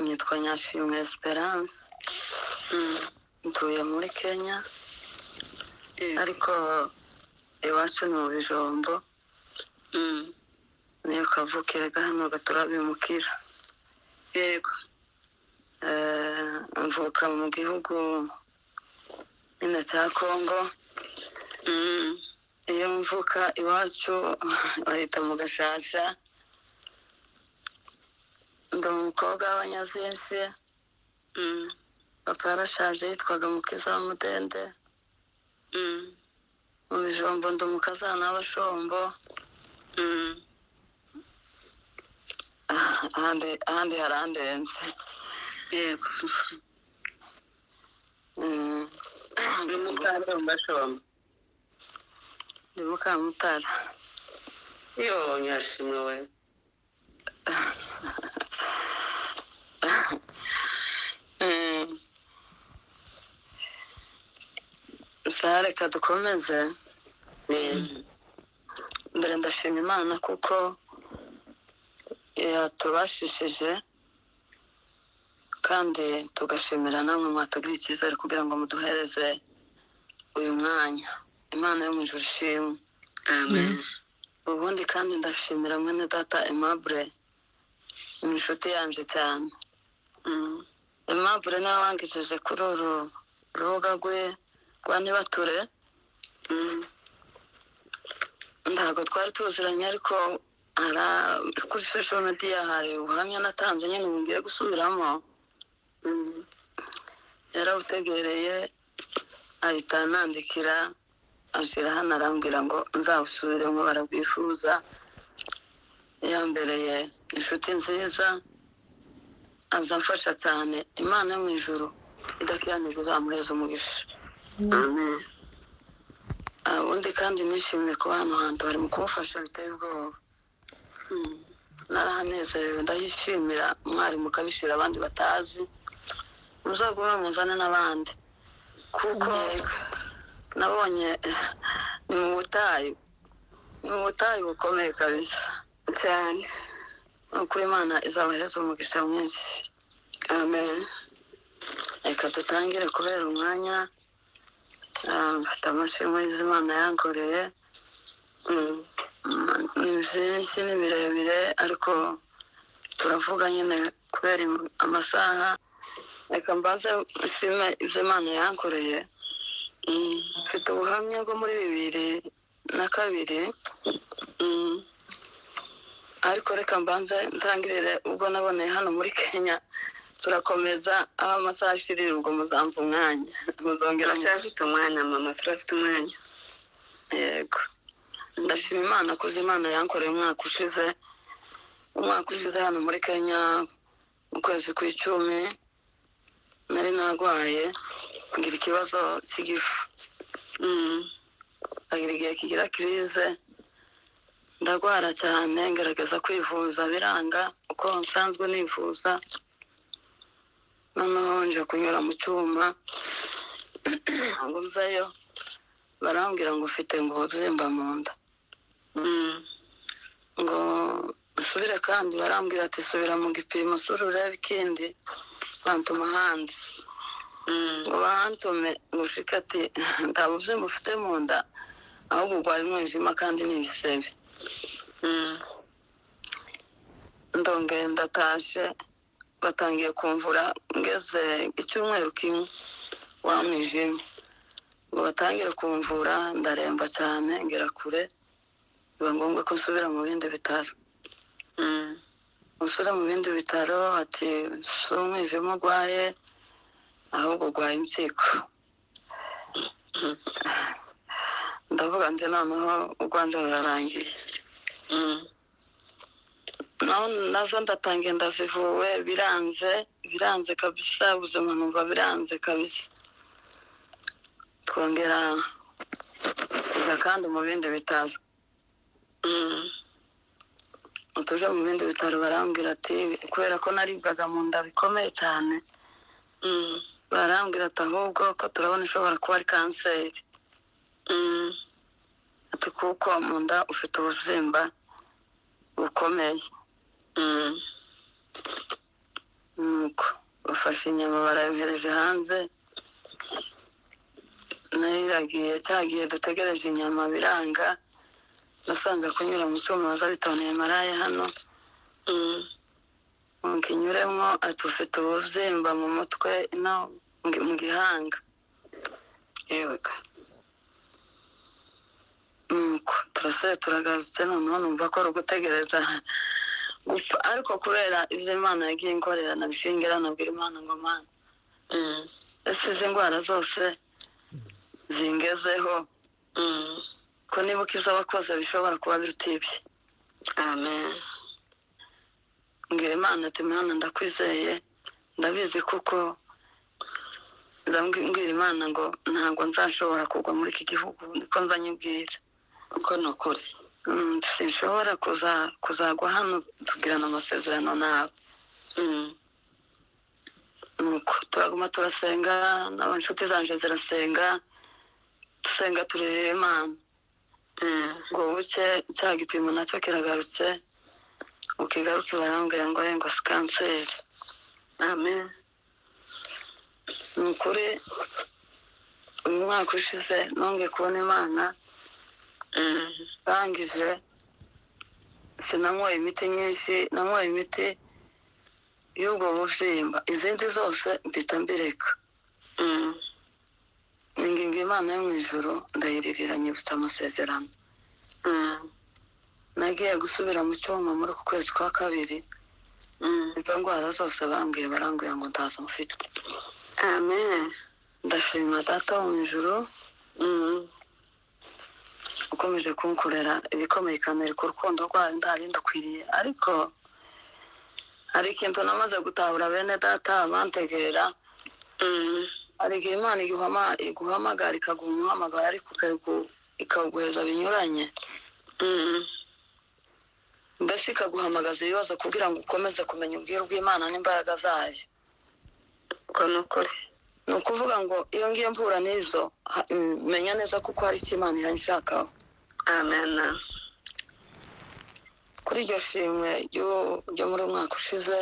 nitwa nyashimwe esperance mvuye muri kenya ariko iwacu ni mu bijombo niyo kavukire gahano gaturabimukira yego Eh, mvuka mu gihugu nyine cya kongo Mm. iyo mvuka iwacu bahita mu gashasha ndi umukobwa w'abanyazinshi Mm. papa yarashaje yitwaga mukiza wa mudende Mm. mu bijombo ndi umukazana w'abashombo Mm. Ah, ahandi ahandi harandenze yego Mm. ni umukandida mu bashomba ndi mukamutara iyo nyashimwe we Mm. sa reka dukomeze Mm. mbere ndashima imana kuko yatubashishije kandi tugashimira namwe mwatugiriye icyizere kugira ngo muduhereze uyu mwanya imana yo mu ijuru ishimwe amen ubundi kandi ndashimira mwene data aimable ni inshuti yanjye cyane Mm. aimable nawe wangishije kuri uru rubuga rwe rwa ntibature Mm. ntabwo twari tuziranye ariko ara- kuri social media hari ubuhamya natanze nyine ubu ngiye gusubiramo Mm. yarabutegereye ahita anandikira ashyira hano arambwira ngo nzabusubiremo barabwifuza yambereye inshuti nziza aza amfasha cyane imana yo mu ijuru idakiranije izamuheza umugisha amen Ah, ubundi kandi nishimiye kuba hano hantu hari mu kumufasha biteye ubwoba Mm. narahanezerewe ndahishimira mwari mukabishira abandi batazi muzagume muzane n'abandi kuko nabonye ni mu butayu ni mu butayu bukomeye kabisa cyane nuko imana izabaheza umugisha mwinshi amen reka dutangire kubera umwanya Ah, mfite amashimwe y'izimana yankoreye Mm. ni byinshi ni birebire ariko turavuga nyine kubera im- amasaha reka mbanze nshime ibyo imana yankoreye Mm. mfite ubuhamya bwo muri bibiri na kabiri Mm. ariko reka mbanze ntangirire ubwo naboneye hano muri kenya turakomeza aho amasaha ashirira ubwo muzamva umwanya muzongera turacyafite umwanya mama turafite umwanya yego ndashima imana kuko imana yankoreye umwaka ushize umwaka ushize hano muri kenya mu kwezi kw'icumi nari narwaye ngira ikibazo cy'igifu Mm. agira igihe kigira kirize ndarwara cyane ngerageza kwivuza biranga uko nsanzwe nivuza noneho nje kunyura mu cyuma ngo mveyo barambwira ngo ufite ngo ururemba mu nda Mm. ngo usubire kandi barambwira ati subira mu gipimo sura urebe ikindi bantuma hanze Mm. ngo bantume ngo ushike ati nta bubyimba ufite mu nda ahubwo urwaye umwijima kandi ni ibisebe Mm. ndongeye ndatashe batangiye kumvura ngeze icyumweru kimwe wa mwijima ngo batangire kumvura ndaremba cyane ngera kure biba ngombwa ko nsubira mu bindi bitaro Mm. umusore mu bindi bitaro ati si umwijima urwaye ahubwo urwaye impyiko ndavuga ndi noneho urwanda rurarangiye Mm. naho nazo ndatangiye ndazivuwe biranze biranze kabisa ubuzima numva biranze kabisa twongera kujya kandi mu bindi bitaro Mm. tuje mu bindi bitaro barambwira ati kubera ko naribwaga mu nda bikomeye cyane Mm. barambwira ati ahubwo ko turabona ishobora kuba ari kanseri Mm. ati kuko mu nda ufite ububyimba bukomeye Mm. nuko bafashe inyama barayohereje hanze nayo iragiye cyagiye dutegereje inyama biranga nasanze kunyura mu cyuma waza bitoneye maraya hano ngo inyuremo ati ufite ububyimba mu mutwe no mu- mu gihanga yewe ga nuko turasore turagarutse noneho numva ko ari ugutegereza gupfa ariko kubera ibyo imana yagiye inkorera nabishingira nabwira imana ngo mana ese izi ndwara zose zingezeho ko niba ukiza abakoze bishobora kuba biruta ibye amen mbwira imana ati imana ndakwizeye ndabizi kuko ndabwira imana ngo ntabwo nzashobora kugwa muri iki gihugu niko nzanye ubwira uko ni ukuri Mm, sinshobora kuza- kuzagwa hano tugirana amasezerano nawe Mm. nuko turaguma turasenga n'abashuti zanje zirasenga dusenga turerera imana ngo buke cya gipimo nacyo kiragarutse ukigaruke barambwira ngo ye ngo si kanseri amen ni ukuri uyu mwaka ushize nongeye kubona imana ndangije sinanywaye imiti nyinshi nanywaye imiti y'ubwo bubyimba izindi zose mpita mbireka ni ingingo imana yo mu ijoro ndayiririra nyibutsa amasezerano nagiye gusubira mu cyuma muri uku kwezi kwa kabiri izo ndwara zose bambwiye barambwira ngo ndaza mfite amen ndashima data wo mu ijoro ukomeje kunkorera ibikomeye ikanareka urukundo rwayo ndahari ndakwiriye ariko hari ikintu namaze gutahura bene data abantegera hari igihe imana iguhama iguhamagara ikaguha umuhamagaro ariko ikagu- ikawuguheza binyuranye mbese ikaguhamagaza ibibazo kugira ngo ukomeze kumenya ubwiru bw'imana n'imbaraga zayo uko ni ukuri ni ukuvuga ngo iyo ngiye mpura n'izo ha- mm, menya neza kuko hari icyo imana iranshakaho amen kuri iryo shimwe ryo- ryo muri uyu mwaka ushize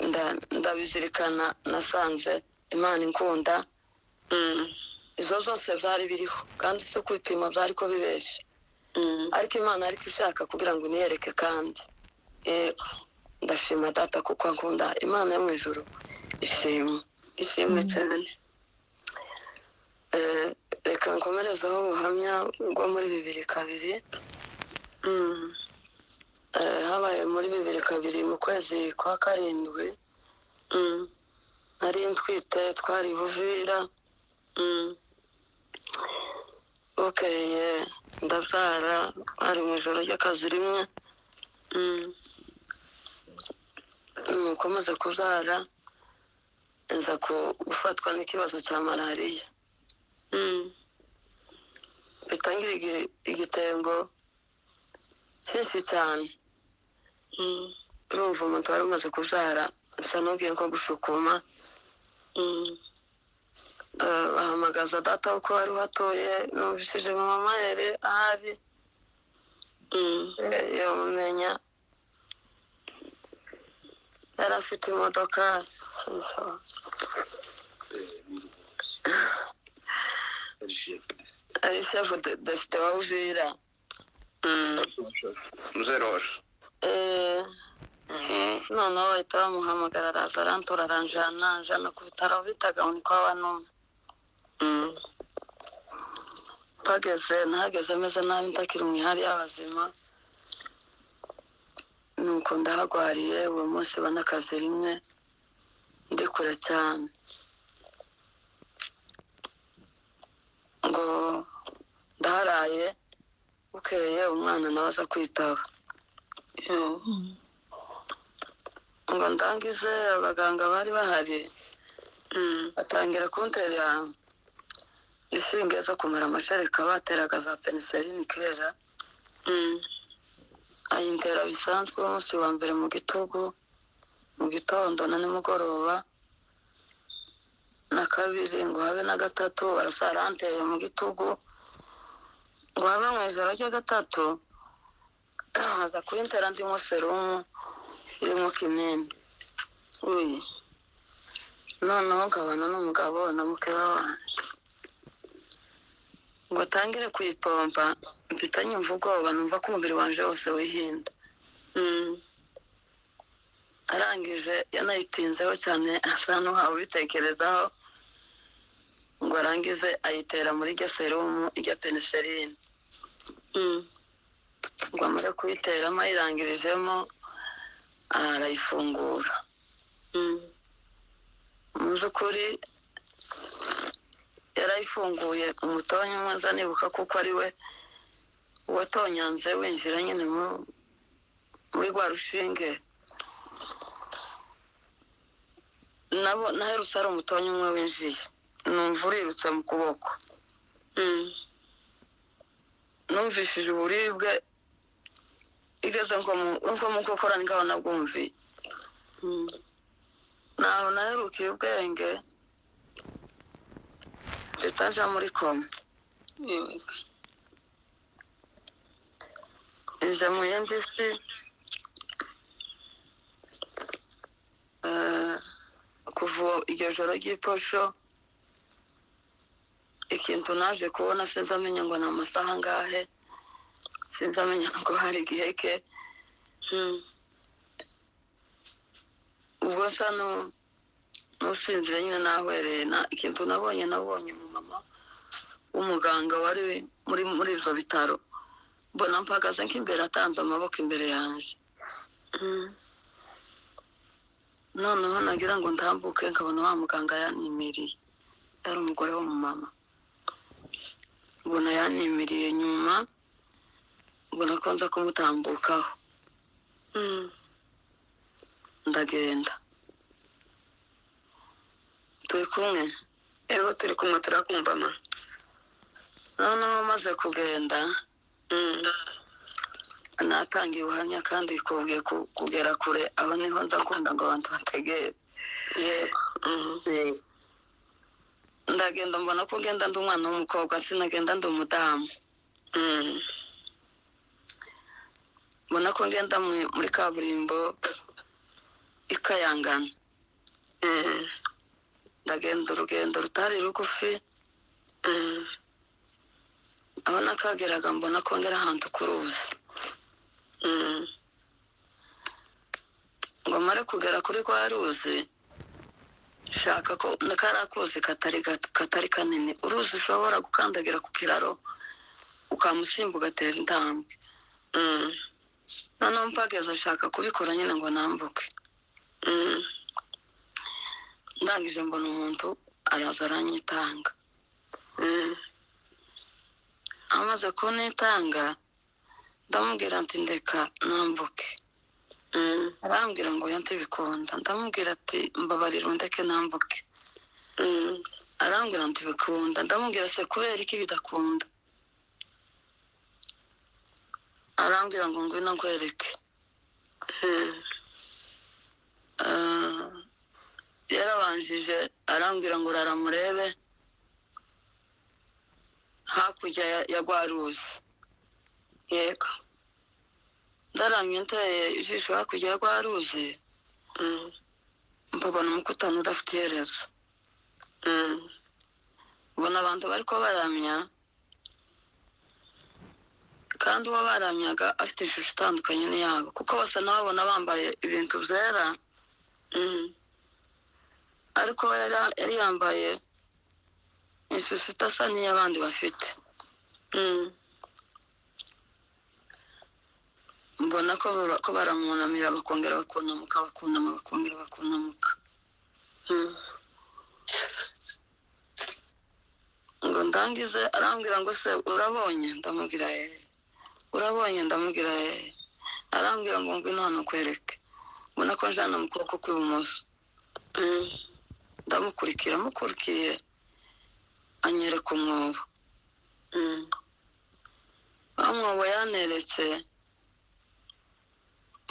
nda- ndabizirikana nasanze imana inkunda izo zose byari biriho kandi si kwipima byari ko bibeshye ariko imana ariko ishaka kugira ngo iniyereke kandi yego ndashima data kuko ankunda imana yo mu ijoro ishimwe ishimwe cyane Eh, reka nkomerezaho ubuhamya bwo muri bibiri kabiri Eh, habaye muri bibiri kabiri mu kwezi kwa karindwi nari ntwite twari buvira bukeye ndabyara hari mu ijoro ry'akazi rimwe nuko maze kubyara nza ku- gufatwa n'ikibazo cya malariya bitangira igi- igitengo cyinshi cyane urumva umuntu wari umaze kubyara nsa n'ubwiye nko gushukuma Eh, bahamagaza data uko wari uhatuye numvishije mama yari ahari Eh, yamumenya yari afite imodoka sinsaba. ari shefu defite wa uvira muzeroshe Eh, noneho bahita bamuhamagara araza arantora aranjana anjana ku bitaro bitaga ngo ni kwa banuma bageze nahageze meze nabi ndakiri mu ihari y'abazima nuko ndahagwariye uwo munsi banakazi rimwe ndi kure cyane ngo ndaharaye bukeye umwana nawe aza kwitaba ngo ndangize abaganga bari bahari batangira kuntera inshinge zo kumara amashereka bateraga za peniseline kirera ayintera bisanzwe umunsi wa mbere mu gitugu mu gitondo na nimugoroba na kabiri ngo habe na gatatu barasara anteye mu gitugu ngo habe mu ijoro rya gatatu aza kuyintera ndimo serumu irimo kinini uyu noneho nkabona n'umugabo na mukeba wanjye ngo atangire kuyipompa mpitanye imva ubwoba numva ko umubiri wanjye wose wihinda Mm. arangije yanayitinzeho cyane asa n'uhawe ubitekerezaho ngo arangize ayitera muri iryo serumu irya peniserine Mm. ngo amare kuyiteramo ayirangirijemo arayifungura Mm. mu by'ukuri yarayifunguye umutonya umwe nibuka kuko ari we watonyanze winjira nyine mu- muri rwa rushinge nabo naherutse hari umutonya umwe winjiye numva urirutse mu kuboko Mm. numvishije uburibwe igeze nko mu nko mu nkokora ngaho nabwumviye Mm. ntaho naherukiye ubwenge leta aja muri koma Yego. ije mu yindi si Eh, kuva iryo joro ry'iposho ikintu naje kubona sinzi amenya ngo ni amasaha angahe sinzi amenya ngo hari igihe ke Mm. ubwo nsa nu- n'usinzire nyine nahwereye na ikintu nabonye nabonye umumama w'umuganga wari muri muri ibyo bitaro mbona mpagaze nk'imbere atanze amaboko imbere yanjye Mm. noneho nagira ngo ndambuke nkabona wa muganga yanimiriye yari umugore w'umumama mbona yanimiriye nyuma mbona ko nza kumutambukaho Mm. ndagenda turi kumwe Yego turi kumwe turakumva ma. noneho maze kugenda Mm. natangiye ubuhamya kandi kubwiye ku- kugera kure aho niho ndakunda ngo abantu bategere Yego. Mm. ndagenda mbona ko ugenda ndi umwana w'umukobwa sinagenda ndi umudamu Mm. mbona ko ngenda mu- muri kaburimbo ikayangana Mm. ndagenda urugendo rutari rugufi Mm. aho nakageraga mbona ko ngera ahantu ku ruzi Mm. ngo mare kugera kuri rwa ruzi shaka ko kariya kuzi katari ga- katari kanini uruzi ushobora gukandagira ku kiraro ukamusimba ugatera intambwe Mm. noneho mpageze ashaka kubikora nyine ngo nambuke Mm. ndangije mbona umuntu araza aranyitanga Mm. amaze kunitanga ndamubwira ati ndeka nambuke Mm. arambwira ngo oya ntibikunda ndamubwira ati mbabarira undeke nambuke Mm. arambwira ngo ntibikunda ndamubwira ati kubera iki bidakunda arambwira ngo ngwino nkwereke Mm. Ah, yarabanjije arambwira ngo rara murebe hakurya ya- ya rwa ruzi Yego. ndaramye nteye ijisho hakurya ya rwa ruzi Mm. mbabona umukutano udafite iherezo Mm. ubona abantu bari ko baramya kandi uwo baramyaga afite ishusho itandukanye n'iyabo kuko basa n'ababona bambaye ibintu byera Mm. ariko we yari- yari yambaye ishusho idasa n'iy'abandi bafite Mm. mbona ko bara- ko baramunamira bakongera bakunamuka bakunama bakongera bakunamuka Mm. ngo ndangize arambwira ngo se urabonye ndamubwira yeee urabonye ndamubwira yeee arambwira ngo ngwino hano kwereke mbona ko njana mu kuboko kw'ibumoso Mm. ndamukurikira amukurikiye anyereka umwobo Mm. wa mwobo yaneretse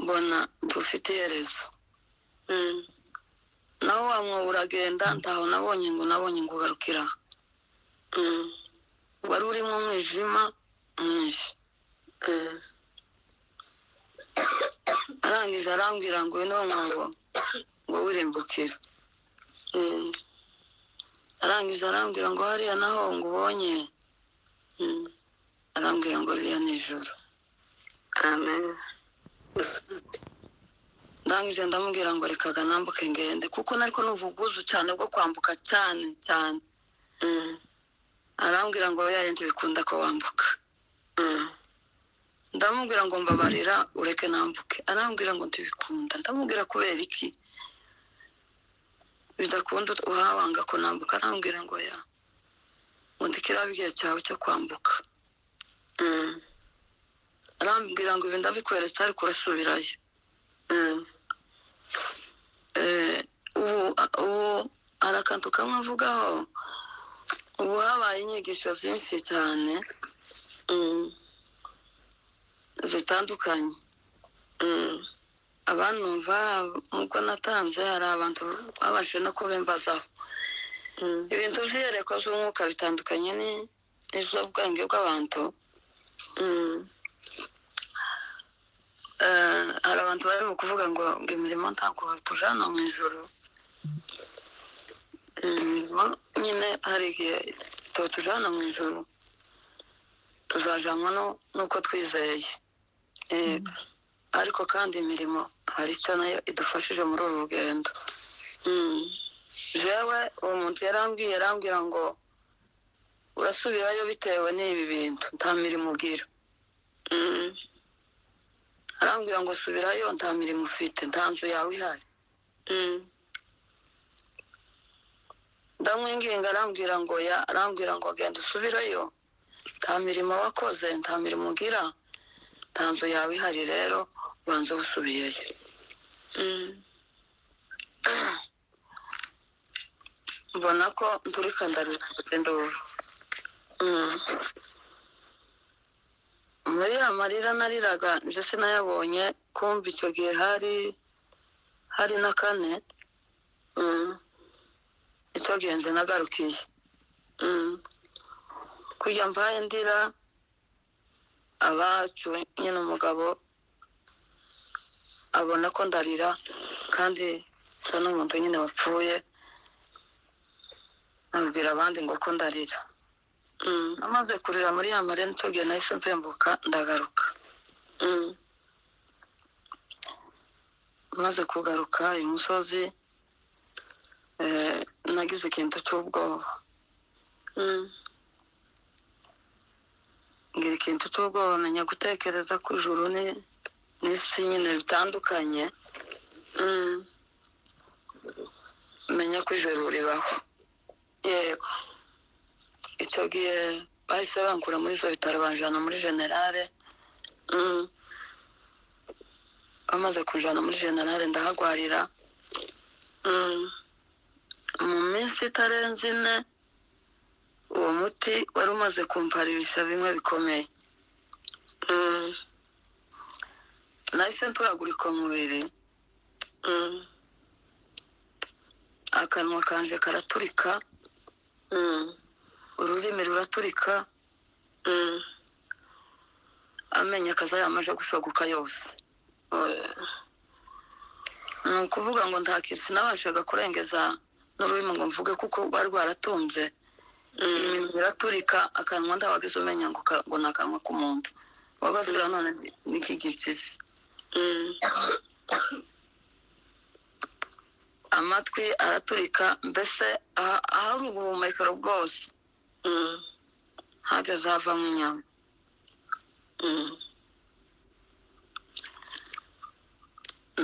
mbona ufite iherezo Mm. naho wa mwobo uragenda ntaho nabonye ngo nabonye ngo ugarukira aha. Mm. wari urimo umwijima mwinshi Mm. arangije arambwira ngo uyu ni wo mwobo ngo wirimbukira mm, arangije arambwira ngo hariya naho ngo ubonye mm. arambwira ngo hariya ni ijoro amen ndangije ndamubwira ngo rekaga nambuke ngende kuko nariko numva ubwuzu cyane bwo kwambuka cyane cyane mm, arambwira ngo yayindi bikunda ko wambuka mm, ndamubwira ngo mbabarira ureke nambuke arambwira ngo ntibikunda ndamubwira kubera iki bidakunda uhawanga ko nambuka arambwira ngo ya ngo ndikirabe igihe cyawe cyo kwambuka mm, arambwira ngo ibi ndabikweretse ariko urasubirayo mm, Eh, ubu ubu hari akantu kamwe mvugaho ubu habaye inyigisho zinshi cyane mm, zitandukanye mm, abanumva nk'uko natanze hari abantu babashije no kubimbazaho mm, ibintu by'iyerekwa z'umwuka bitandukanye ni- n'iz'ubwenge bw'abantu mm, Eh, hari abantu barimo kuvuga ngo ngo imirimo ntabwo batujana mu ijoro imirimo nyine hari igihe totujana mu ijoro tuzajanwa no- n'uko twizeye yego, ariko kandi imirimo hari icyo nayo idufashije muri uru rugendo mm, jewe uwo muntu yarambwiye arambwira ngo urasubirayo bitewe n'ibi bintu nta mirimo ugira mm, arambwira ngo subirayo nta mirimo ufite nta nzu yawe ihari mm, ndamwinginga arambwira ngo ya arambwira ngo genda usubirayo nta mirimo wakoze nta mirimo ugira nta nzu yawe ihari rero ubanza usubiyeyo mm, mbona ko nturika ndarira nduru mm, muri ya marira nariraga nje sinayabonye kumva icyo gihe hari hari na kane mm, icyo gihe nze nagarukiye mm, kujya mbaye ndira abacu nyine umugabo abona ko ndarira kandi nsa n'umuntu nyine wapfuye abwira abandi ngo ko ndarira mm, amaze kurira muri ya marira nicyo gihe nahise mpembuka ndagaruka mm, maze kugaruka imusozi eh, nagize ikintu cy'ubwoba mm, ngira ikintu cy'ubwoba menya gutekereza ku ijuru ni- n'isi nyine bitandukanye mm, menya ko ijuru ribaho yego, icyo gihe bahise bankura muri ibyo bitaro banjyana muri generale mm, bamaze kunjyana muri generale ndahagwarira mm, mu minsi itarenze ine uwo muti wari umaze kumpara ibisa bimwe bikomeye mm, nahise mturagurika umubiri mm, akanwa kanje karaturika mm, ururimi ruraturika mm, amenyo akaza yamaze gushoguka yose oya, ni ukuvuga ngo nta kintu sinabashaga kurengeza n'ururimi ngo mvuge kuko rwari rwaratunze mm, iminwa iraturika akanwa ndabagize umenya ngo ka- ngo ni akanwa k'umuntu wagasura none ni- ni k'igipyisi mm, amatwi araturika mbese aha- ahari ubuhumekero bwose mm, hageze havamo inyama mm,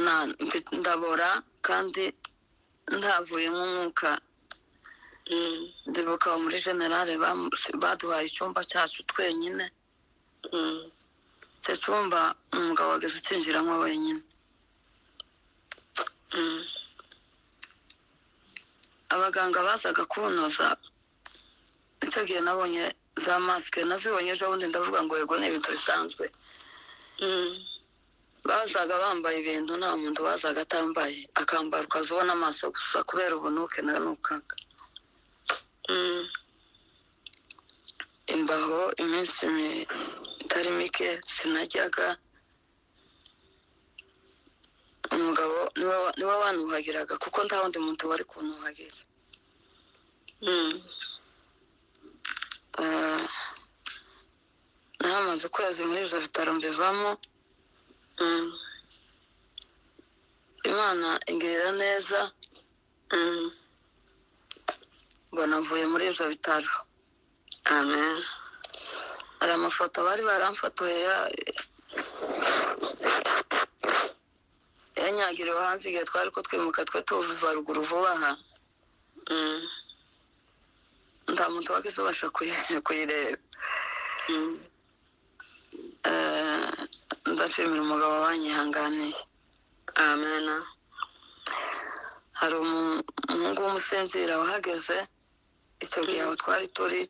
Na- mfi- ndabora kandi ndavuye nk'umwuka mm, ndibuka aho muri generale bamu- baduhaye icyumba cyacu twenyine mm, icyo cyumba umugabo wageze ukinjiramo wenyine mm, abaganga bazaga kunoza icyo gihe nabonye za masike nazibonye ejo bundi ndavuga ngo yego ni ibintu bisanzwe mm, bazaga bambaye ibintu nta muntu wazaga atambaye akambara ukazibona amaso gusa kubera ubunuke nanukaga mm, imbaho iminsi mi- itari mike sinajyaga umugabo niwe wa- niwe wanuhagiraga kuko nta wundi muntu wari kuntuhagira mm, Ah, nahamaze ukwezi muri ibyo bitaro mbivamo mm, imana ingirira neza mm. mbona mvuye muri ibyo bitaro amen hari amafoto bari baramfotoye ya- yanyagiriwe hanze igihe twari ko twimuka twe tuva ruguru vuba aha Mm, nta muntu wagize ubasha kuyi- kuyireba mm, Eh, ndashimira umugabo wanyihanganiye amen hari umu- umuhungu w'umusinzira wahageze icyo gihe aho twari turi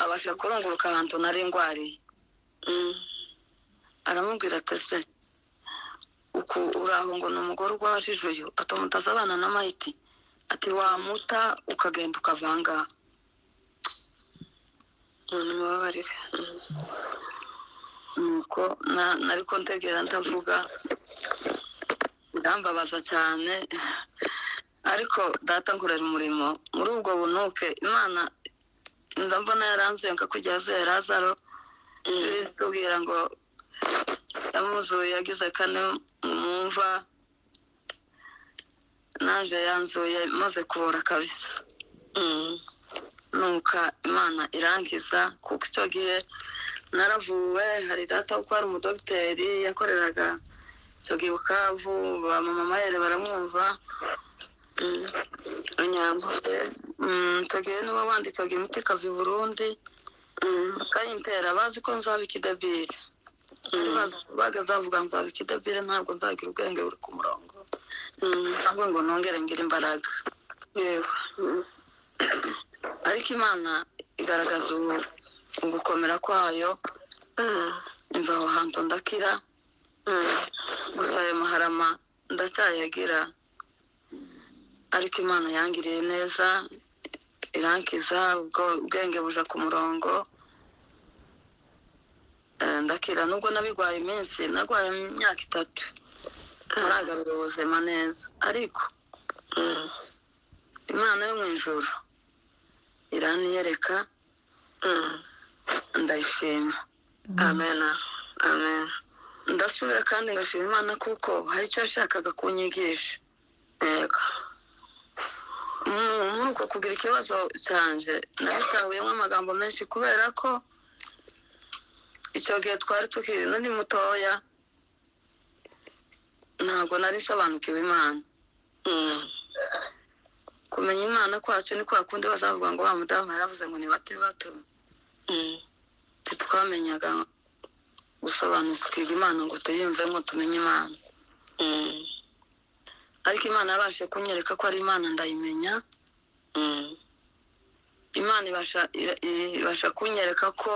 abasha kurunguruka ahantu nari ndwariye Mm, aramubwira ati ese uku uraho ngo ni umugore urwajije uyu atamutaza abana na mayiti ati wamuta ukagenda ukavanga mumubabarire Mm, nuko na- nari ko ndegera ndavuga birambabaza cyane ariko data nkorera umurimo muri ubwo bunuke imana nza mbona yaranzenga kujya azuye razaro mm, tubwira ngo yamuzuye yagize kane mu mva naje yanzuye maze kubura kabisa mm, nuka imana irangiza kuko icyo gihe naravuwe hari data kuko hari umudogiteri yakoreraga icyo gihe bukavu ba mama mayere baramwumva mm, inyambo icyo gihe nibo bandikaga imiti ikaza i burundi mm, bakayintera bazi ko nzaba ikidabiri bari mm, bazi bagazavuga nzaba ikidabire ntabwo nzagira ubwenge buri ku murongo mm, cyangwa ngo nongere ngire imbaraga yego Mm, ariko imana igaragaza ubu- ugukomera kwayo mm, imva aho hantu ndakira mm, gusa ayo maharama ndacyayagira ariko imana yangiriye neza irankiza ubwo ubwenge buja ku murongo Eh, ndakira nubwo nabigwaye iminsi nagwaye imyaka itatu ntaragarura ubuzima neza ariko mm, imana yo mu ijuru iraniyereka mm. ndayishima amen amen ndasubira kandi ngashima imana kuko hari icyo yashakaga kunyigisha yego Mu- muri uko kugira ikibazo cyanjye nabitahuyemo amagambo menshi kubera ko icyo gihe twari tukiri nari mutoya ntabwo nari nsobanukiwe imana Mm, kumenya imana kwacu ni kwa kundi bazavuga ngo wa mudamu yaravuze ngo ni bato bato mm, ntitwamenyaga gusobanukirwa imana ngo tuyumve ngo tumenye imana mm, ariko imana yabashije kunyereka ko ari imana ndayimenya mm, imana ibasha ira- ibasha kunyereka ko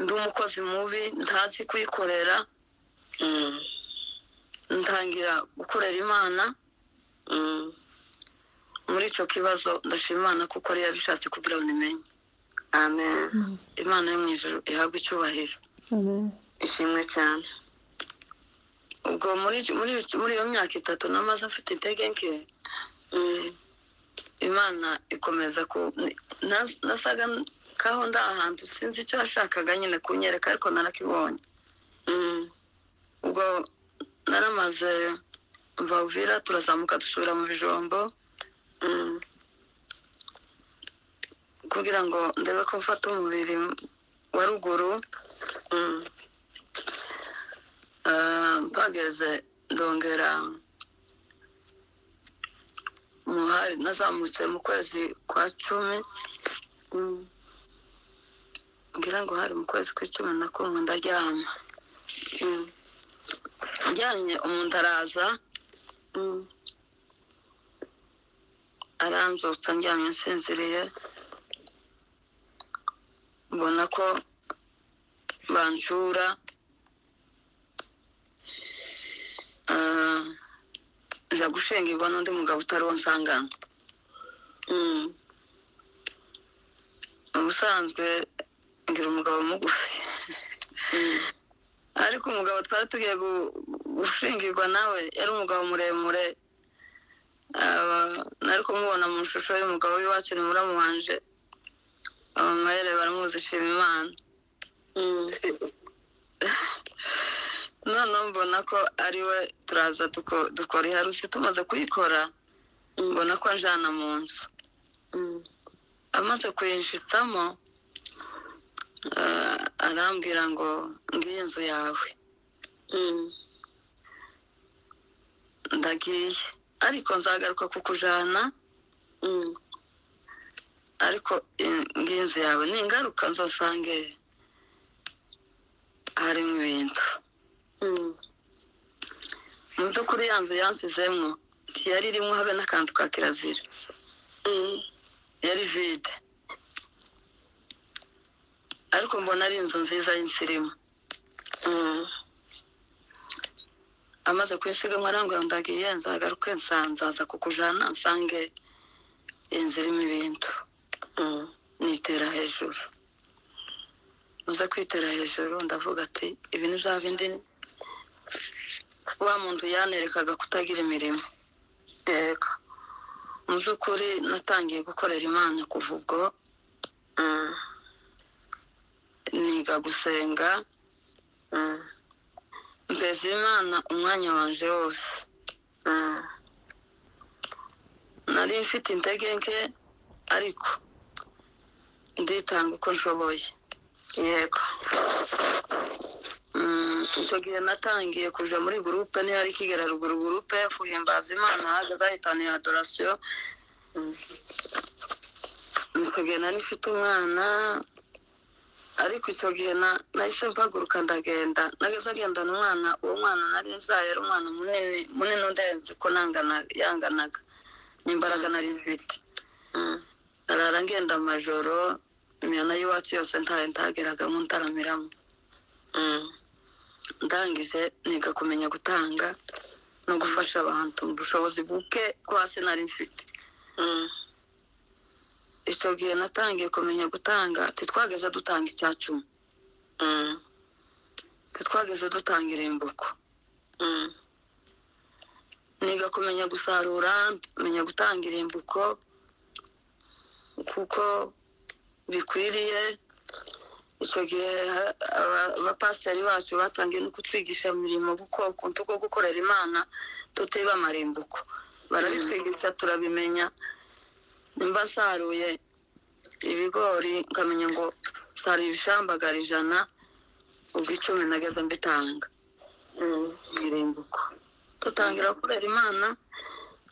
ndi umukozi mubi ntazi kuyikorera mm, ntangira gukorera imana mm. muri icyo kibazo ndashima imana kuko ariyo yabishatse kugira ngo nimenye amen imana yo mu ijuru ihabwa icyubahiro ishimwe cyane ubwo muri muri muri iyo myaka itatu namaze afite intege nke Mm, imana ikomeza ku na- nasaga kaho ndi ahantu sinzi icyo yashakaga nyine kunyereka ariko narakibonye mm, ubwo naramaze mvavira turazamuka dusubira mu bijombo mm, kugira ngo ndebe ko mfata umubiri wa ruguru mm, Ah, mpageze ndongera muhari nazamutse mu kwezi kwa cumi mm, ngira ngo hari mu kwezi kw'icumi na kumwe ndaryama mm, njyamye umuntu araza mm, aranzutsa njyamye nsinziriye mbona ko banshura Ah, nza gushingirwa n'undi mugabo utari wo nsanganywe mm, ubusanzwe ngira umugabo mugufi ariko umugabo twari tugiye gu- gushingirwa nawe yari umugabo muremure Ah, nari kumubona mu ishusho y'umugabo w'iwacu ni muramuhanje abamayere baramuzi shima imana noneho mbona ko ari we turaza duko- dukora iharusi tumaze kuyikora mbona ko anjana mu nzu amaze kuyinjizamo ah, arambwira ngo ngiyi nzu yawe ndagiye ariko nzagaruka kukujana ariko in- ngiyi nzu yawe ningaruka nzosange harimo ibintu mu by'ukuri ya nzu yansizemwo ntiyari irimo habe n'akantu ka kirazira yari vide ariko mbona ari inzu nziza y'insirimu amaze kuyisigamwa arambwira ngo ndagiye nzagaruke nsanzaza kukujana nsange inzu irimo ibintu nitera hejuru uza kwitera hejuru ndavuga ati ibi ni bya bindi wa muntu yanerekaga kutagira imirimo yego mu by'ukuri natangiye gukorera imana kuva ubwo Mm, niga gusenga mm, mbeza imana umwanya wanje wose mm, nari mfite intege nke ariko nditanga uko nshoboye yego Mm, icyo gihe natangiye kuja muri gurupe niyo ari kigera ruguru gurupe yo guhimbaza imana hahagaze ahitaniye adorasiyo Mm, nikagenda nifite umwana ariko icyo gihe na- nahise mpaguruka ndagenda nageze agendana umwana uwo mwana nari nzaye yari umwana munini munini udenze uko nangana yanganaga n'imbaraga nari mfite mm, arara ngenda amajoro imihana y'iwacu yose ntayo ntageragamo ntaramiramo mm, ndangije niga kumenya gutanga no gufasha abantu mu bushobozi buke bwo hasi nari mfite mm, icyo gihe natangiye kumenya gutanga titwageze dutanga icya cumi mm, titwageze dutanga irimbuko mm, niga kumenya gusarura menya gutanga irimbuko kuko bikwiriye icyo gihe ha- aba- abapasiteri bacu batangiye no kutwigisha imirimo kuko ukuntu ko gukorera imana tutiba amarimbuko barabitwigisha turabimenya nimba saruye ibigori nkamenya ngo saruye ibishambagara ijana ubwo icumi nageze mbitanga mm, irimbuko dutangira kurera imana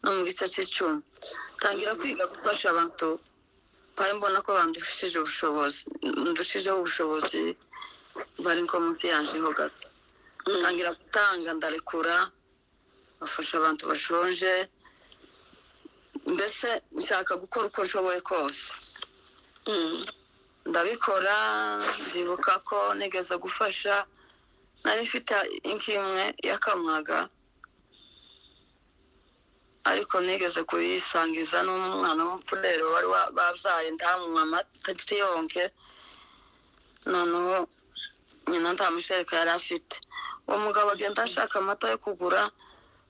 no mu gice cy'icumi tangira kwiga gufasha abantu mpaye mbona ko bandushije ubushobozi ndushijeho ubushobozi bari nko munsi yanjeho gato mm, tangira gutanga ndarekura bafasha abantu bashonje mbese nshaka gukora uko nshoboye kose mm, ndabikora ndibuka ko nigeze gufasha nari mfite inka imwe yakamwaga ariko nigeze kuyisangiza n'umwana w'umfurero wari wa- babyaye ndamunywa amata yonke noneho nyina nta mushereka yari afite uwo mugabo agenda ashaka amata yo kugura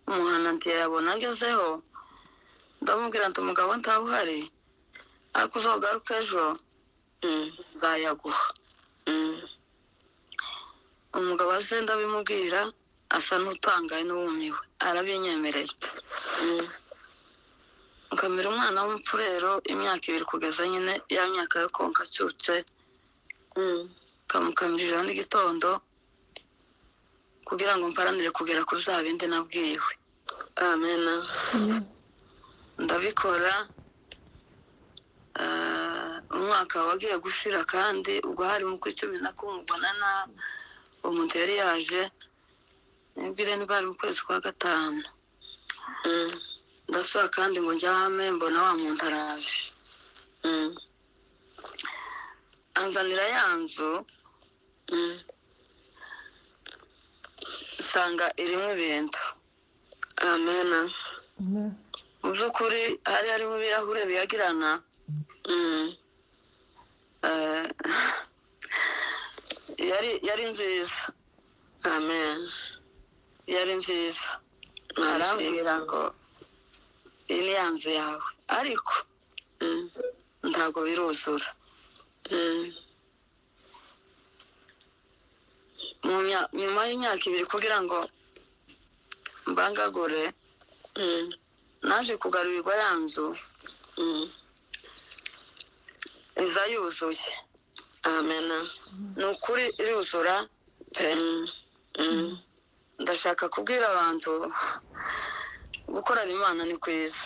umuhana ntiyayabona agezeho ndamubwira nti umugabo ntawuhari ariko uzogaruka ejo mm, nzayaguha mm, umugabo aze ndabimubwira asa n'utangaye n'uwumiwe arabinyemerera mm, nkamira umwana w'umupfurero imyaka ibiri kugeza nyine ya myaka yo konka acyutse mm, kamukamirira n'igitondo kugira ngo mparanire kugera kuri za bindi nabwiwe amena ndabikora ah, umwaka wagiye gushira kandi ubwo hari mu kw'icumi na kumwe ubona na umuteri yaje nibwire niba hari mu kwezi kwa gatanu Mm, ndasaba kandi ngo njyame mbona wa muntu araje mm, anzanira ya nzu mm, nsanga irimo ibintu amena mu by'ukuri hari harimo ibirahure biyagirana Mm, eh, yari yari nziza amen yari nziza arambwira ngo iyi ni ya nzu yawe ariko Mm, ntabwo biruzura mm, Mu mya- nyuma y'imyaka ibiri kugira ngo mbangagure mm, naje kugarurirwa ya nzu mm. iza yuzuye amena ni ukuri iruzura pe Mm, mm, ndashaka kubwira abantu gukorana imana ni kwiza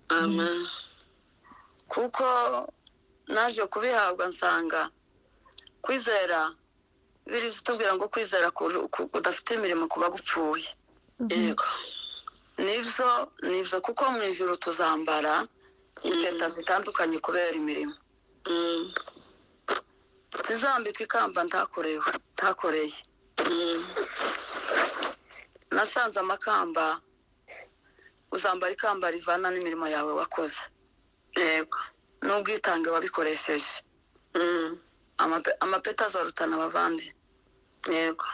amen kuko naje kubihabwa nsanga kwizera biriza tubwira ngo kwizera ku- ku- kudafite imirimo kuba gupfuye yego nibyo nibyo kuko mu ijoro tuzambara impeta zitandukanye kubera imirimo Mm, tuzambika ikamba ntakorewe ntakoreye mm, nasanze amakamba uzambara ikamba rivana n'imirimo yawe wakoze yego n'ubwitange wabikoresheje Mm, Amape- amapeti azarutana abavandi yego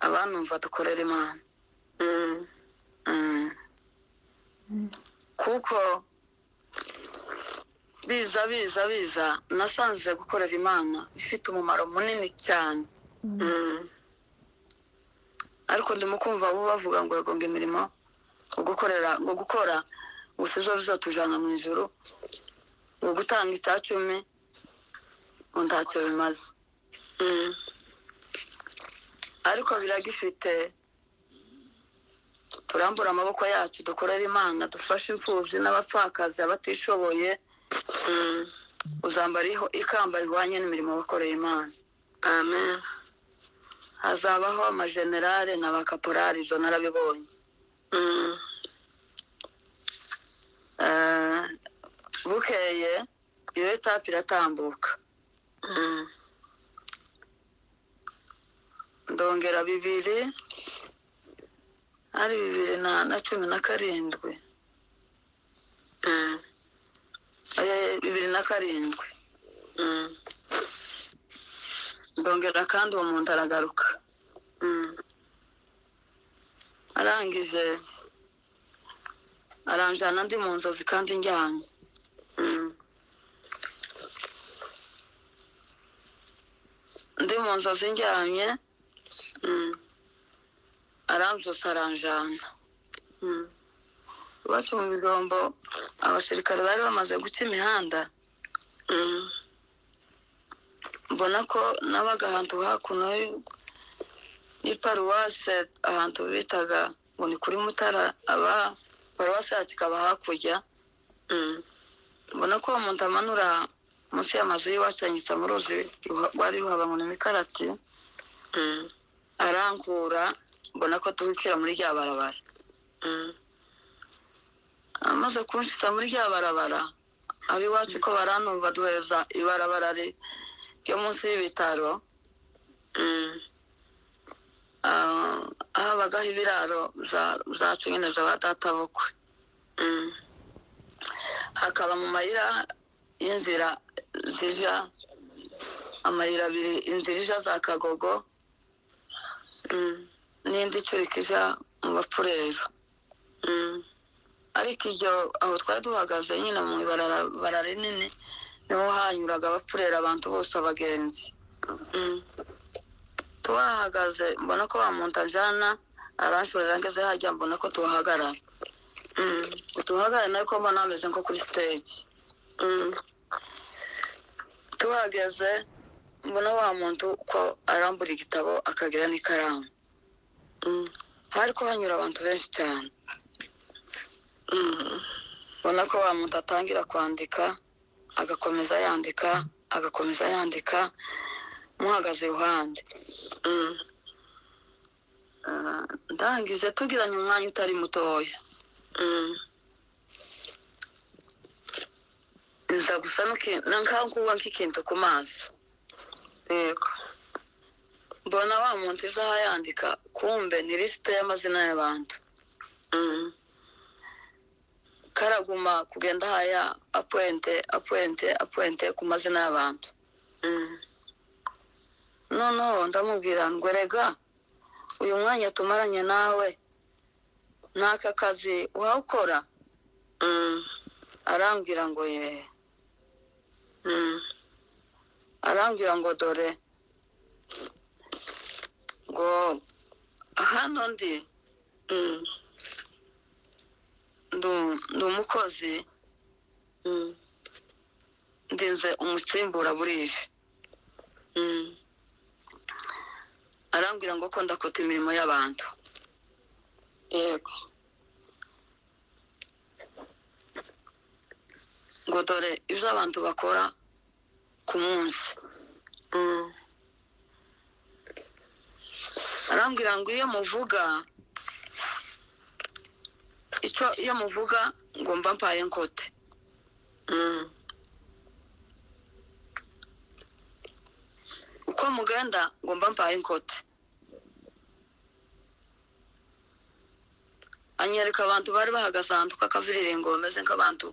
abanumva dukorera imana Mm, Mm. kuko biza biza biza nasanze gukorera imana ifite umumaro munini cyane mm, ariko ndimo kumva bo bavuga ngo yego ngo imirimo ngo gukorera ngo gukora gusa izo bizatujyana mu ijoro ngo gutanga icya cumi ngo ntacyo bimaze mm, ariko biragifite turambura amaboko yacu dukorere imana dufashe imfubyi n'abapfakazi abatishoboye mm, uzambara iho- ikamba rihwanye n'imirimo wakoreye imana amen hazabaho amajenerale na ba kaporari ibyo narabibonye Mm, Eh, bukeye iyo etape iratambuka mm, ndongera bibiri ari bibiri na na cumi na karindwi mm, Eh, bibiri na karindwi mm, ndongera kandi uwo muntu aragaruka mm, arangije aranjyana ndi mu nzozi kandi njyanye mm, ndi mu nzozi njyanye mm, arambyutsa aranjyana mm, iwacu mu bijombo abasirikare bari bamaze guca imihanda mm, mbona ko nabaga ahantu hakuno y- y'iparuwase ahantu bitaga ngo ni kuri mutara aba paruwase yacu ikaba hakurya mm, mbona ko uwo muntu amanura munsi y'amazu y'iwacu anyitsa mu ruzi ruha- rwari ruhaba ngo ni imikarati mm, arankura mbona ko duhukira muri rya barabara mm, amaze kunshyitsa muri rya barabara ab'iwacu ko baranumva duheza ibarabara ri- ryo munsi y'ibitaro mm, ah, habagaho ibiraro bya- byacu nyine bya data bukwe mm, hakaba mu mayira y'inzira zija amayira abiri inzira ija za kagogo mm, n'indi icurika ija mu bapfurero mm, ariko iryo aho twari duhagaze nyine mu ibarabara rinini niho hanyuraga abapfurera abantu bose abagenzi mm, tuhahagaze mbona ko wa muntu ajana aranshorera ngeze hajya mbona ko tuhahagarara mm, utuhahagarara ariko mbona hameze nko kuri siteji mm, tuhageze mbona wa muntu ko arambura igitabo akagira n'ikaramu mm, hari ko hanyura abantu benshi cyane mm, ubona ko wa muntu atangira kwandika agakomeza yandika agakomeza yandika muhagaze iruhande mm, Ah, ndangije tugiranye umwanya utari mutoya mm, nza gusa n'iki- na nkanguwa nk'ikintu ku maso yego mbona wa muntu izaha yandika kumbe ni lisite y'amazina y'abantu Mm, karaguma kugenda haya apwente apwente apwente ku mazina y'abantu mm, noneho ndamubwira ngo rega uyu mwanya tumaranye nawe n'aka kazi wawukora mm, arambwira ngo yeee mm, arambwira ngo dore ngo hano ndi mm, ndu- ndi umukozi mm, ndinze umutsimburaburije mm, arambwira ngo ko ndakota imirimo y'abantu yego ngo dore ibyo abantu bakora ku munsi mm, arambwira ngo iyo muvuga icyo iyo muvuga ngo mba mpaye nkote mm, uko mugenda ngo mba mpaye nkote anyereka abantu bari bahagaze ahantu k'akaviriringo bameze nk'abantu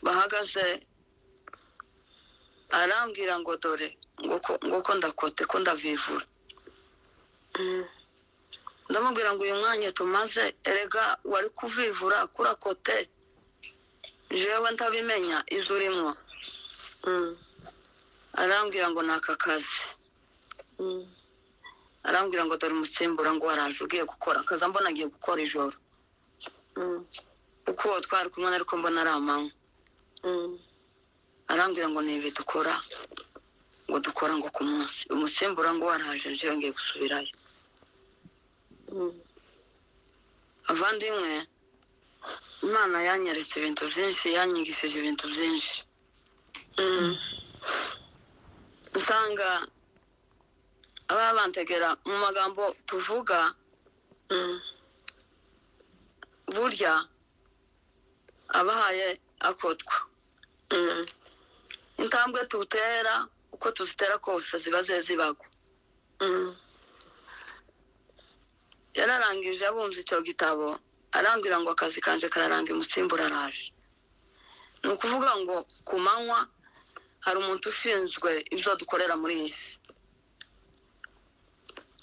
bahagaze arambwira ngo dore ngo ko- ngo ko ndakote ko ndavivura mm, ndamubwira ngo uyu mwanya tumaze erega wari kuvivura kurakote jewe ntabimenya izo urimo mm, arambwira ngo ni aka kazi mm, arambwira ngo dore umusimbura ngo waraje ugiye gukora akazi mbona agiye gukora ijoro mm, kuko uwo twari kumwe ariko mbona ari amanywa mm, arambwira ngo ni ibi dukora ngo dukora ngo ku munsi umusimbura ngo waraje jewe ngiye gusubirayo mm, avandimwe imana yanyeretse ibintu byinshi yanyigishije ibintu byinshi mm, usanga ababa bantegera mu magambo tuvuga mm, burya abahaye akotwa mm. intambwe tutera uko tuzitera kose ziba ze zibagwa Mm, yararangije abumva icyo gitabo arambwira ngo akazi kanje kararanga imutsimbura araje ni ukuvuga ngo ku manywa hari umuntu ushinzwe ibyo dukorera muri iyi si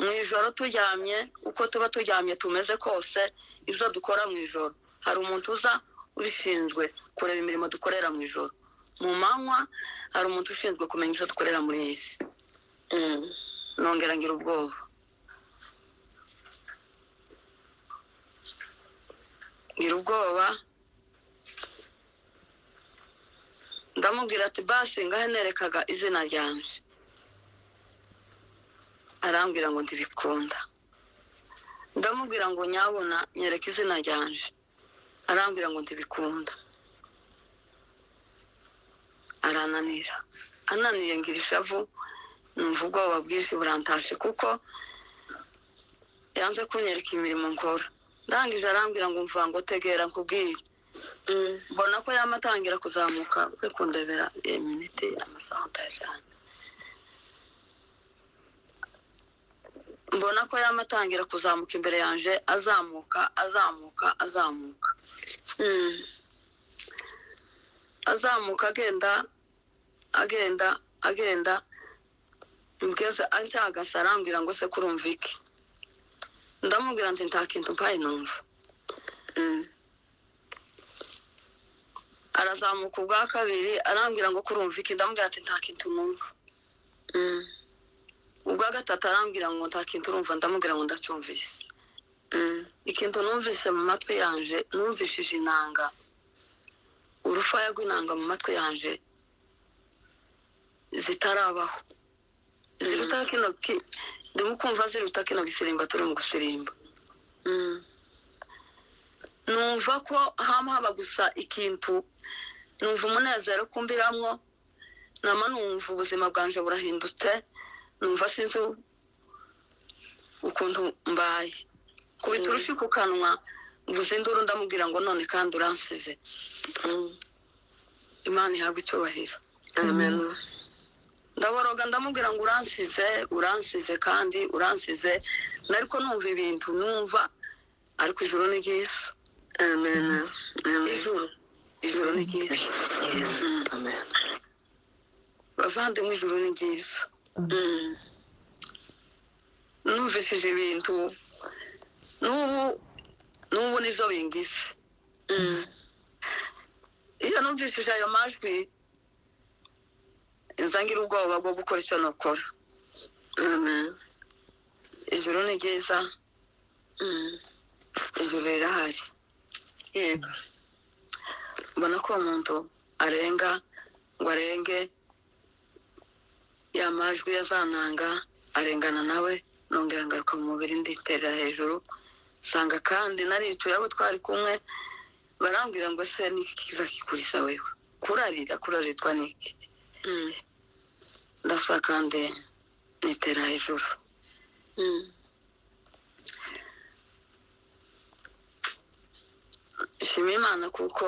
mu ijoro turyamye uko tuba turyamye tumeze kose ibyo dukora mu ijoro hari umuntu uza ubishinzwe kureba imirimo dukorera mu ijoro mu manywa hari umuntu ushinzwe kumenya ibyo dukorera muri iyi si mm, nongera ngira ubwoba ngira ubwoba ndamubwira ati basi ngahe nerekaga izina ryanjye arambwira ngo ntibikunda ndamubwira ngo nyabuna nyereka izina ryanjye arambwira ngo ntibikunda arananira ananiye ngira ishavu numva ubwoba bwinshi burantashe kuko yanze kunyereka imirimo nkora ndangije arambwira ngo mvuga ngo tegera nkubwire mm, mbona ko yama atangira kuzamuka we kundebera iminiti amasaha ndayajyanye mbona ko yama atangira kuzamuka imbere yanjye azamuka azamuka azamuka mm, azamuka agenda agenda agenda mbweze ancyagase arambwira ngo se kurumva iki ndamubwira nti nta kintu mpaye numva mm, arazamuka ubwa kabiri arambwira ngo kurumva iki ndamubwira ati nta kintu numva mm, ubwa gatatu arambwira ngo nta kintu urumva ndamubwira ngo ndacyumvise mm, ikintu numvise mu matwi yanje numvishije inanga urufaya rw'inanga mu matwi yanje zitarabaho ziruta kino ki- ndimo kumva ziruta kino gisirimba turi mu gusirimba mm, numva ko hama haba gusa ikintu numva umunezero kumbiramwo nama numva ubuzima bwanje burahindutse numva sinzi ukuntu mbaye kubita Mm. urushi ku kanwa mvuze induru ndamubwira ngo none kandi uransize mm. imana ihabwa icyubahiro Amen. ndaboroga ndamubwira ngo uransize uransize kandi uransize nariko numva ibintu numva ariko ijuru ni ryiza Amen. Amen. ijuru ijuru ni ryiza Mm, Amen. bavandimwe ijuru ni ryiza Mm, numvishije ibintu n'ubu n'ubu nibyo bingise iyo numvishije ayo majwi nza ngira ubwoba bwo gukora icyo nakora amen ijoro ni ryiza Mm. ijoro rirahari yego mbona ko uwo muntu arenga ngo arenge ya majwi yazananga arengana nawe nongera ngaruka mu mubiri nditerera hejuru nsanga kandi naricuye abo twari kumwe barambwira ngo se niki kiza kikurisa wewe kurarira kuraritwa niki Mm. ndasa kandi nitera hejuru Mm. nshima imana kuko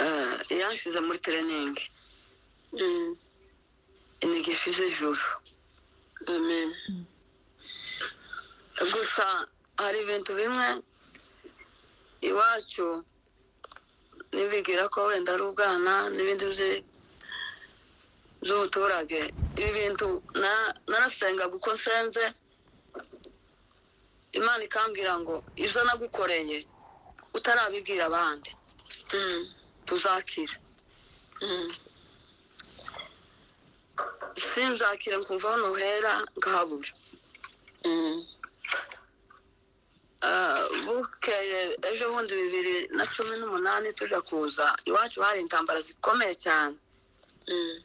eh, yanshyize muri tereningi Mm. inyigisho z'ijuru amen gusa hari ibintu bimwe iwacu nibigira ko wenda ari ubwana n'ibindi byi- by'ubuturage ibi bintu na- narasengaga uko nsenze imana ikambwira ngo ibyo nagukoreye utarabibwira abandi Mm. tuzakira Mm. sinzakira nkumva aho nuhera ngahabura Mm. Ah, bukeye ejo bundi bibiri na cumi n'umunani tuja kuza iwacu hari intambara zikomeye cyane Mm.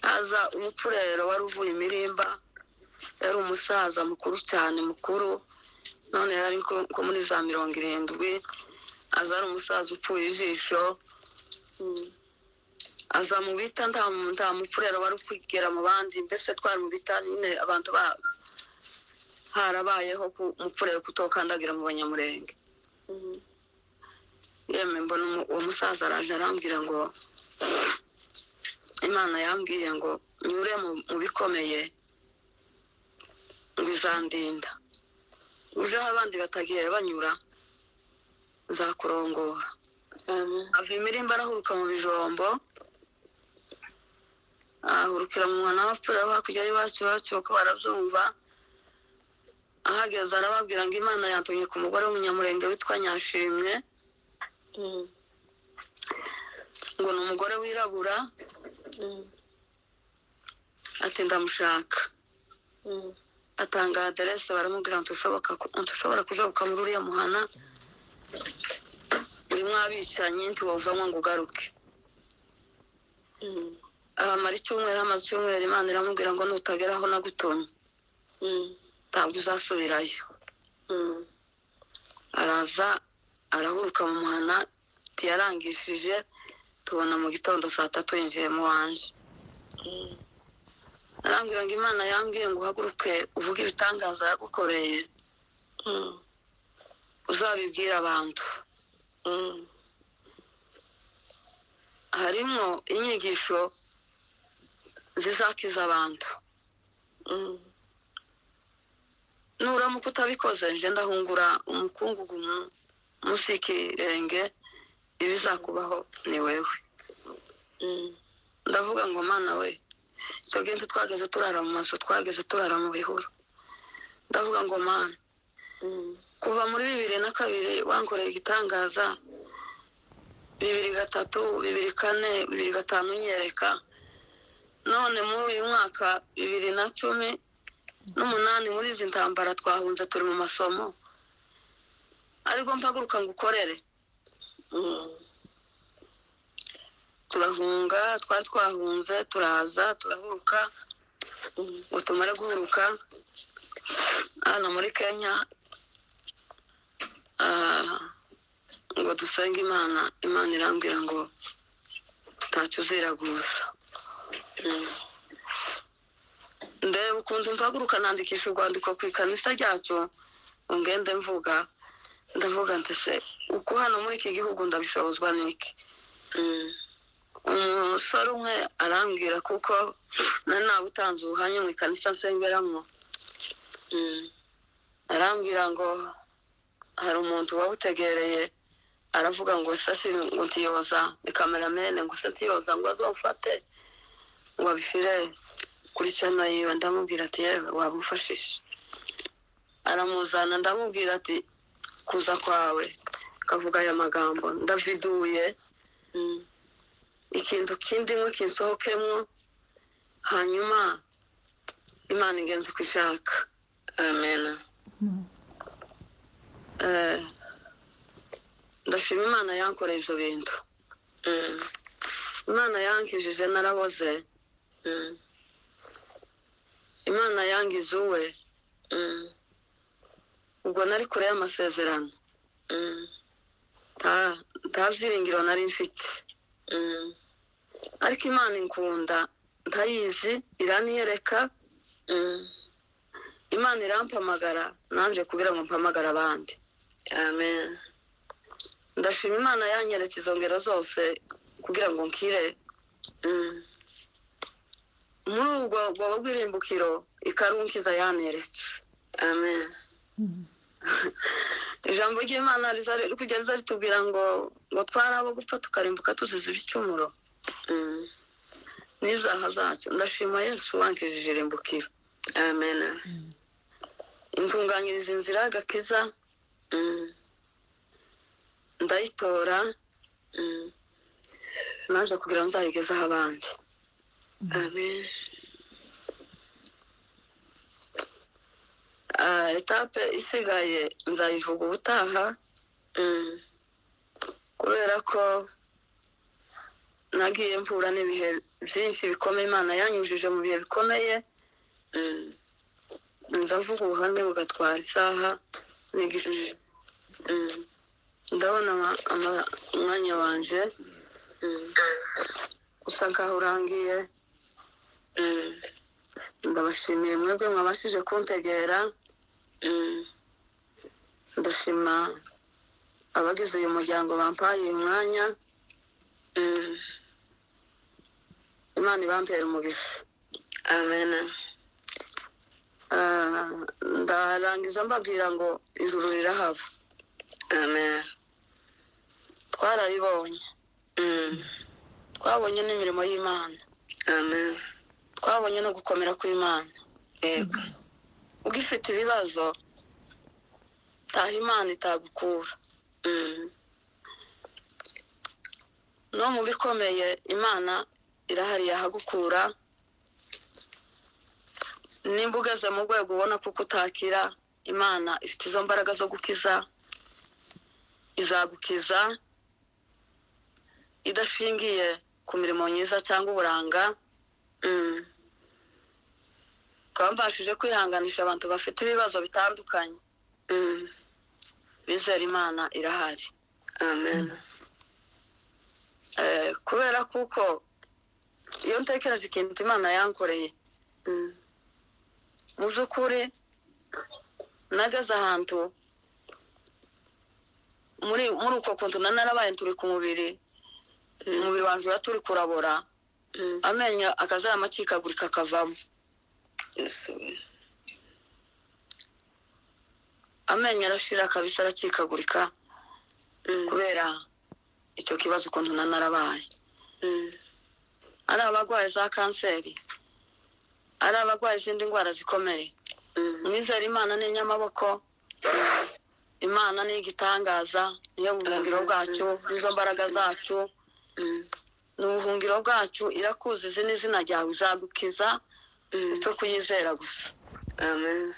haza umupfurero wari uvuye imirimba yari umusaza mukuru cyane mukuru none yari ari nko nko muri za mirongo irindwi aza ari umusaza upfuye ijisho Mm. aza mu bita nta nta mupfurero wari kwigera mu bandi mbese twari mu bita nyine abantu ba harabayeho ku mupfurero kutokandagira mu banyamurenge Mm. yemwe mbona umu- uwo musaza araje arambwira ngo imana yambwiye ngo nyure mu mu bikomeye ngo izandinda uje aho abandi batagiye banyura nzakurongora amen ava imirimba arahuruka mu bijombo ahurukira mu mwana w'abapfura hakurya y'iwacu iwacu kuko barabyumva ahageze arababwira ngo imana yatumye ku mugore w'umunyamurenge witwa nyashimwe Mm. ngo ni umugore wirabura Mm. ati ndamushaka Mm. atanga aderese baramubwira ngo ntushoboka ku- ntushobora kujoboka muri uriya muhana uri mwabicanyi ntiwavamo ngo ugaruke Mm. ahamara icyumweru hamaze icyumweru imana iramubwira ngo nutagera aho nagutumye Mm. ntabwo uzasubirayo Mm. araza arahuruka mu muhana ntiyarangishije tubona mu gitondo saa tatu yinjiyemo wanjye Mm. arambwira ngo imana yambwiye ngo uhaguruke uvuge ibitangaza yagukoreye Mm. uzabibwire abantu Mm. harimo inyigisho zizakiza abantu Mm. nuramuka utabikoze nje ndahungura umukungugu mu- munsi y'ikirenge ibizakubaho ni wewe Mm. ndavuga ngo mana we icyo gihe ntitwageze turara mu mazu twageze turara mu bihuru ndavuga ngo mana Mm. kuva muri bibiri na kabiri wankoreye igitangaza bibiri gatatu bibiri kane bibiri gatanu unyereka none muri uyu mwaka bibiri na cumi n'umunani muri izi ntambara twahunze turi mu masomo ariko mpaguruka ngo ukorere Mm. turahunga twari twahunze turaza turahuruka Mm. ngo tumare guhuruka hano muri kenya ah, ngo dusenge imana imana irambwira ngo ntacyo uziraguza Mm. ndeba ukuntu mpaguruka nandikisha urwandiko ku ikanisa ryacu ngo ngende mvuga ndavuga nti se uko hano muri iki gihugu ndabishobozwa n'iki Mm. umusore umwe arambwira kuko nari nawe utanze ubuhamya mu ikanisa nsengeramo Mm. arambwira ngo hari umuntu wabutegereye aravuga ngo se si ngo ntiyoza ni kameramene ngo se ntiyoza ngo azawufate ngo abifire kuri channel yiwe ndamubwira ati yewe wamufashisha aramuzana ndamubwira ati kuza kwawe kavuga aya magambo ndaviduye mm, ikintu kindimwe kinsohokemwo hanyuma imana ingenzi uko ishaka amen Eh, ndashima imana yankoreye ibyo bintu mm, imana yankijije naraboze mm, imana yangize uwe mm, ubwo nari kure y'amasezerano mm, nta- nta byiringiro nari mfite mm, ariko imana inkunda ntayizi iraniyereka mm. imana irampamagara nanjye kugira ngo mpamagare abandi amen ndashima imana yanyeretse izo ngero zose kugira ngo nkire mm, muri ubwo bwoba bw'irimbukiro ikarunkiza yaneretse amen ijambo ry'imana riza riri kugeza ritubwira ngo ngo twari abo gupfa tukarimbuka tuzize ibicumuro mm, n'ibyaha byacu ndashima yesu wankijije irimbukiro amen intunganyiriza inzira y'agakiza mm, ndayitora mm, naje kugira ngo nzayigezeho abandi amen Ah, etape isigaye nzayivuga ubutaha mm, kubera ko nagiye mvura n'ibihe byinshi bikomeye imana yanyujije mu bihe bikomeye mm, nza mvuga ubuhamya bugatwara isaha nigishije mm, ndabona ama- ama- umwanya wanje mm, usa nkaho urangiye mm, ndabashimiye mwebwe mwabashije kuntegera mm, ndashima abagize uyu muryango bampaye uyu mwanya mm, imana ibampera umugisha amen Ah, ndarangiza mbabwira ngo ijuru rirahaba amen twarabibonye mm, twabonye n'imirimo y'imana amen twabonye no gukomera kw'imana yego ugifite ibibazo taha imana itagukura mm, no mu bikomeye imana irahari yahagukura nimba ugeze mu rwego ubona kuko utakira imana ifite izo mbaraga zo gukiza izagukiza idashingiye ku mirimo myiza cyangwa uburanga mm, ukaba mbashije kwihanganisha abantu bafite ibibazo bitandukanye mm, bizera imana irahari amen Eh, kubera kuko iyo ntekereje ikintu imana yankoreye mm, mu by'ukuri nageze ahantu muri muri uko kuntu na narabaye turi ku mubiri mm, umubiri wanjye uba turi kurabora mm, amenyo akazaya makikagurika akavamo yes, we- amenyo arashira kabisa arakikagurika mm, kubera icyo kibazo ukuntu na narabaye mm, ari abarwaye za kanseri ari abarwaye izindi ndwara zikomeye mm, mwizera imana ni inyamaboko imana ni igitangaza niyo buhungiro bwacu nizo mbaraga zacu mm, ni ubuhungiro bwacu irakuzi izi ni izina ryawe izagukiza mm, cyo kuyizera gusa amen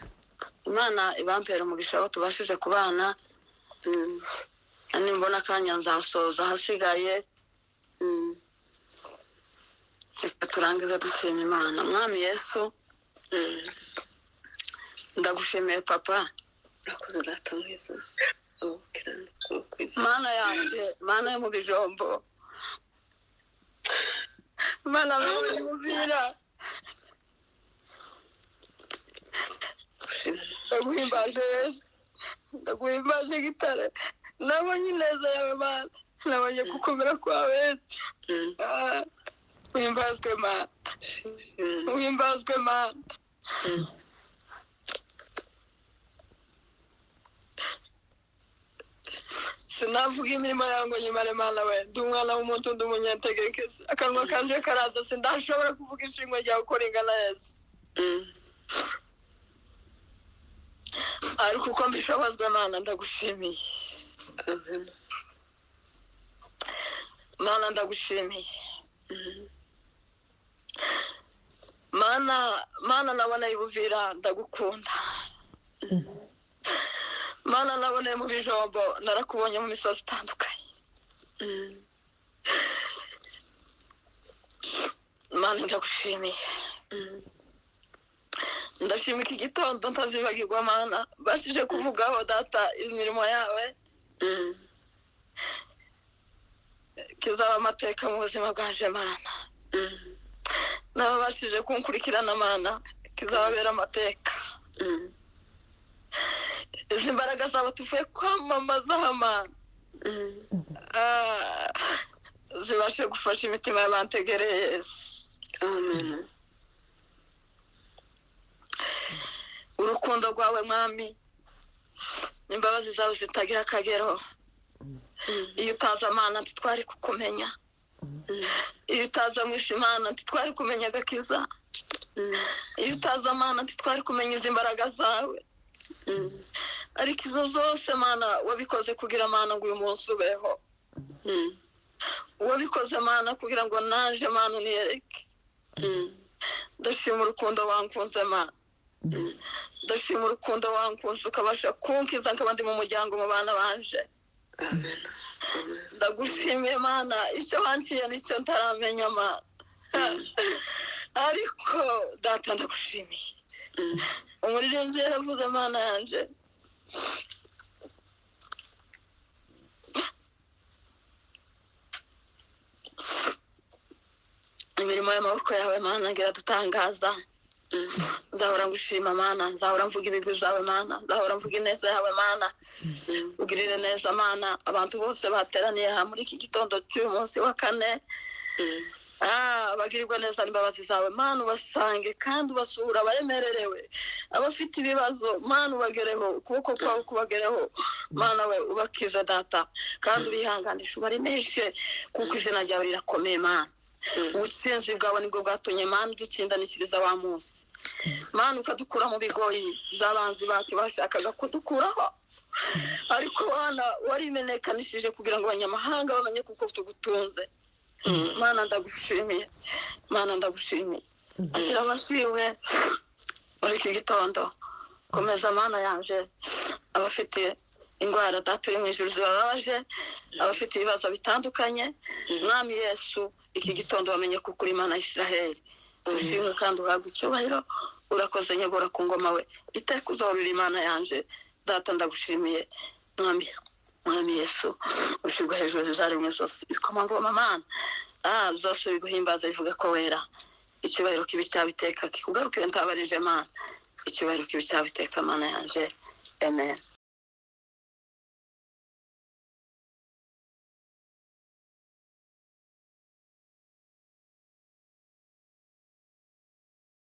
imana ibampera umugisha abo tubashije kubana mm, nimbona akanya nzasoza ahasigaye mm, reka turangize dushima imana mwami yesu mm. ndagushimiye papa urakoze data mwiza abukiranuka wo ku izina mana yanjye mana yo mu bijombo mana mwami muzira gushima ndaguhimbaje yesu ndaguhimbaje gitare nabonye ineza yawe mana nabonye gukomera kwawe yesu mm, Ah, uhimbazwe mana mm, uhimbazwe mana mm, sinavuga imirimo yango nyimara imana we ndi umwana w'umuntu ndi umunyantegenkezi akanwa kanje karaza sindashobora kuvuga inshinga ryawe uko ringana neza ariko uko mbishobozwa mana ndagushimiye amen mana ndagushimiye Mhm. mana mana nabona ibuvira ndagukunda mana naboneye mu bijombo narakubonye mu misozi itandukanye Mhm. mana ndagushimiye Mhm. ndashima iki gitondo ntazibagirwa mana bashije kuvugaho data imirimo yawe Mhm. kizaba amateka mu buzima bwanje mana Mhm. n'ababashije kunkurikirana mana kizababera amateka Mhm. izi mbaraga zabo tuvuye kwamamazaho mana Mhm. Ah, zibashe gufasha imitima y'abantegereye Yesu. amen urukundo rwawe mwami imbabazi zawe zitagira akagero Mhm. iyo utaza mana ntitwari kukumenya iyo utaza mwisha imana ntitwari kumenya agakiza Mhm. iyo utaza mana ntitwari kumenya izi mbaraga zawe Mhm. ariko izo zose mana wabikoze kugira mana ngo uyu munsi ubeho Mhm. wabikoze mana kugira ngo naje mana uniyereke Mhm. ndashima urukundo wankunze mana Mhm. ndashima urukundo wankunze ukabasha kunkiza nkaba ndi mu muryango mu bana banje amen amen ndagushimiye mana icyo wanciye nicyo ntaramenya mana ariko data ndagushimiye Mhm. umuririmbyi yaravuze mana yanje imirimo y'amaboko yawe mana ngira dutangaza Mhm. nzahora ngushima mana nzahora mvuga ibigwi byawe mana nzahora mvuga ineza yawe mana Mhm. ugirire neza mana abantu bose bateraniye aha muri iki gitondo cy'uyu munsi wa kane Mhm. Ah, bagirirwa neza n'imbabazi zawe mana ubasange kandi ubasura abaremererewe abafite ibibazo mana ubagereho ukuboko kwawe kubagereho mana we ubakize data kandi ubihanganishe ubareneshe kuko izina ryawe rirakomeye mana Mhm. ubutsinzi bwawe nibwo bwatumye mana udutsindanikiriza wa munsi mana ukadukura mu bigoyi by'abanzi bacu bashakaga kudukuraho ariko mana warimenekanishije kugira ngo abanyamahanga bamenye kuko tugutunze Mhm. mana ndagushimiye mana ndagushimiye agira amashimwe muri iki gitondo komeza mana yanje abafite indwara daturi mu ijuru zibabaje abafite ibibazo bitandukanye mwami yesu iki gitondo bamenye kuko uri imana ya isiraheli ushimwe kandi uhabwa icyubahiro urakoze nyegura ku ngoma we iteka uzahurira imana yanje data ndagushimiye mwami mwami yesu ushyirwa hejuru zizaremwe zose ibikomangoma mana ah zose biguhimbaza bivuga ko wera icyubahiro kibi cyawe iteka kikugarukire ntabarije mana icyubahiro kibi cyawe iteka mana yanje amen